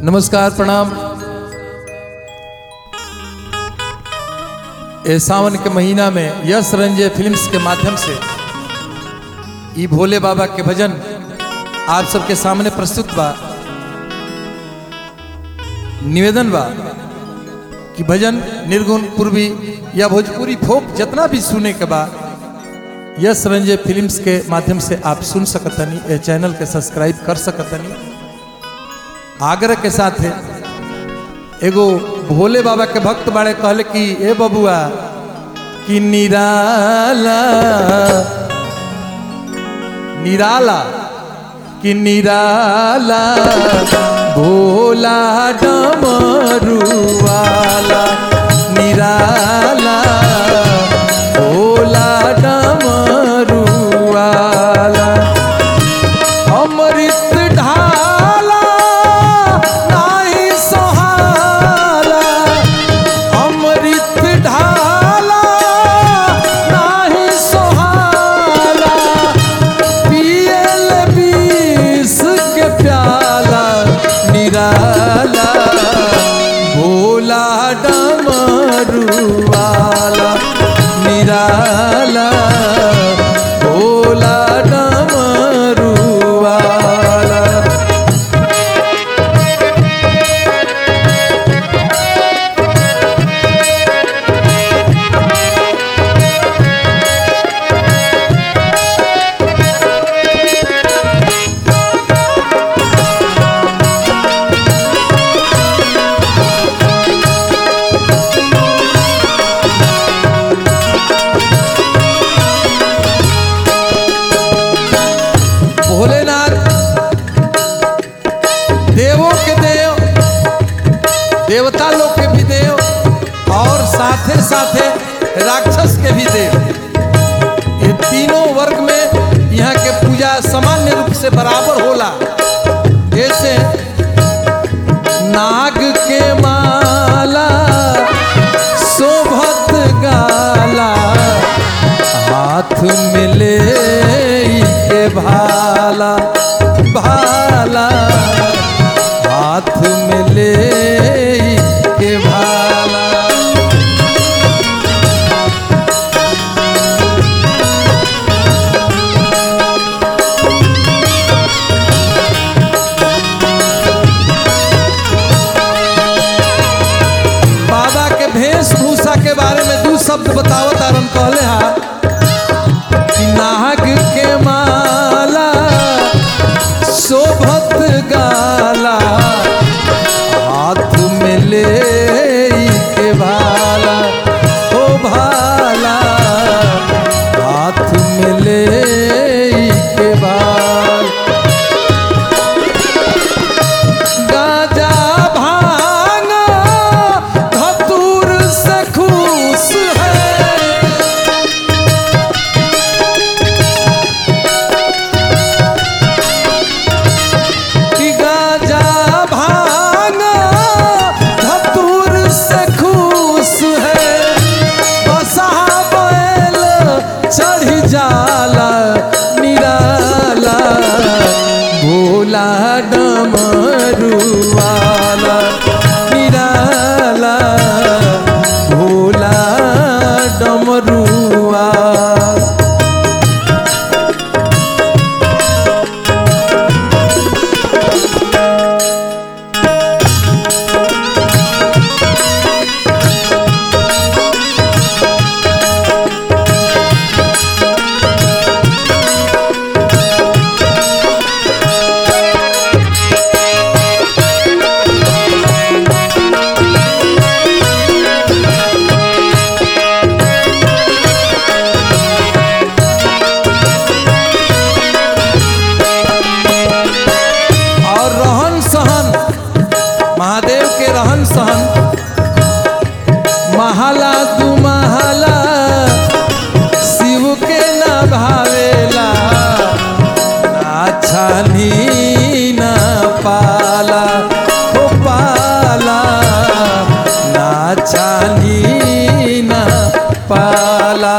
नमस्कार प्रणाम ए सावन के महीना में यश रंजय फिल्म्स के माध्यम से ई भोले बाबा के भजन आप सबके सामने प्रस्तुत बा निवेदन बा कि भजन निर्गुण पूर्वी या भोजपुरी फोक जितना भी सुने के बा यश रंजय फिल्म्स के माध्यम से आप सुन सकतनी ए चैनल के सब्सक्राइब कर सकतनी आग्रह के साथ है एगो भोले बाबा के भक्त बाड़े कहले कि ए बबुआ कि निराला निराला कि निराला भोला डमरुवाला निराला भोला डमरुवाला अमृत ढाला नाही सोहाला अमृत ढाला नाही सोहाला पियल बीस के प्याला निराला भोला डमरुवाला निराला भोला डमरुवाला भोलेनाथ देवों के देव देवता लोग के भी देव और साथे साथे राक्षस के भी देव ये तीनों वर्ग में यहाँ के पूजा सामान्य रूप से बराबर होला जैसे नाग के माला शोभत गाला हाथ में ले के भाला भाला हाथ में ले के भाला बाबा के वेशभूषा के बारे में दू शब्द बतावत आरम कहले हा कि नाग के माला शोभत गाला हाथ में ले के भाला ओ भाला हाथ में ले के भाला गाजा भांग धतूर से खुश है कि गाजा भांग धतूर से खुश है बसा बैल चढ़ जाला निराला भोला डमरुवाला निराला भोला डमरुआ और रहन सहन महादेव के रहन सहन महाला दू महाला शिव के न भावेला ना छानी न पाला हो पाला ना छानी न पाला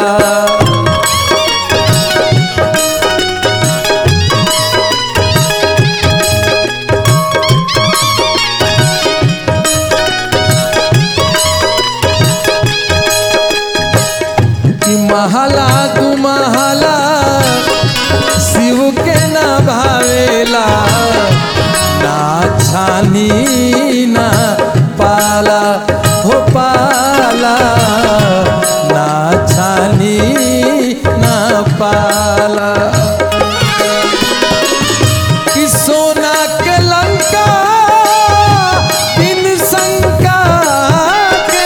के ना भावेला ना छानी ना पाला हो पाला ना छानी ना पाला कि सोना के लंका बिन शंका के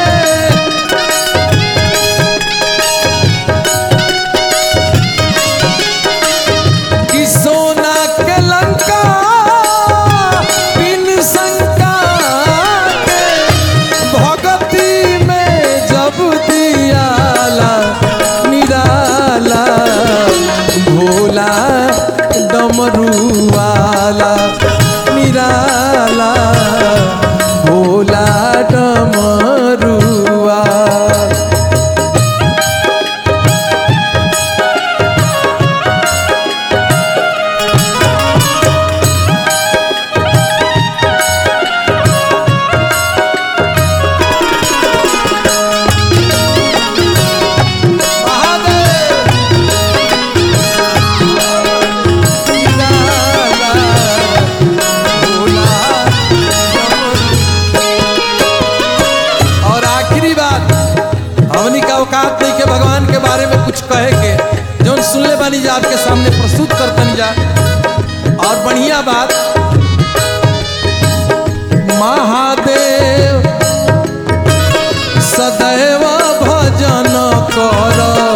कि सोना के लंका बिन शंका के भगती में जब दियाला निराला भोला डमरुआला निराला भोला डमरुआ और आखिरी बात हमनी का औकात नहीं के भगवान के बारे में कुछ कहे के जौन सुनले बानी जा आपके सामने प्रस्तुत करतनी जा और बढ़िया बात महादेव सदैव भजन कर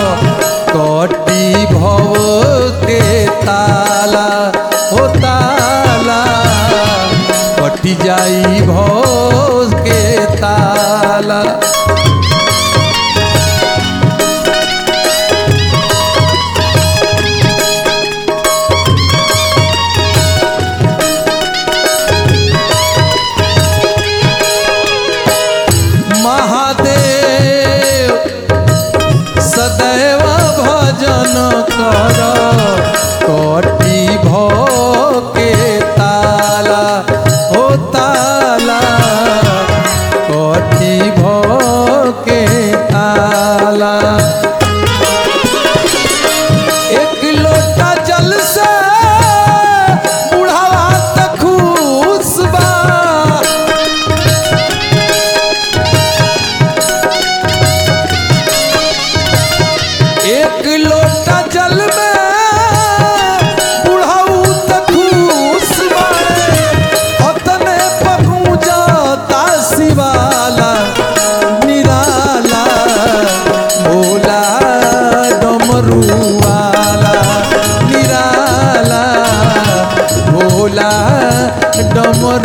कटी भव के ताला हो ताला कटी जाई भव के ताला महादेव सदैव भजन कर कटी भो के ताला हो ताला कटी भो के ताला एक लोटा जल से बुढ़ावा तक खुश बा एक लोटा जल में बुढ़ाऊ तक खुश बाड़े अतने पहुँचता शिवाला निराला भोला डमरुआला निराला भोला डमरुआला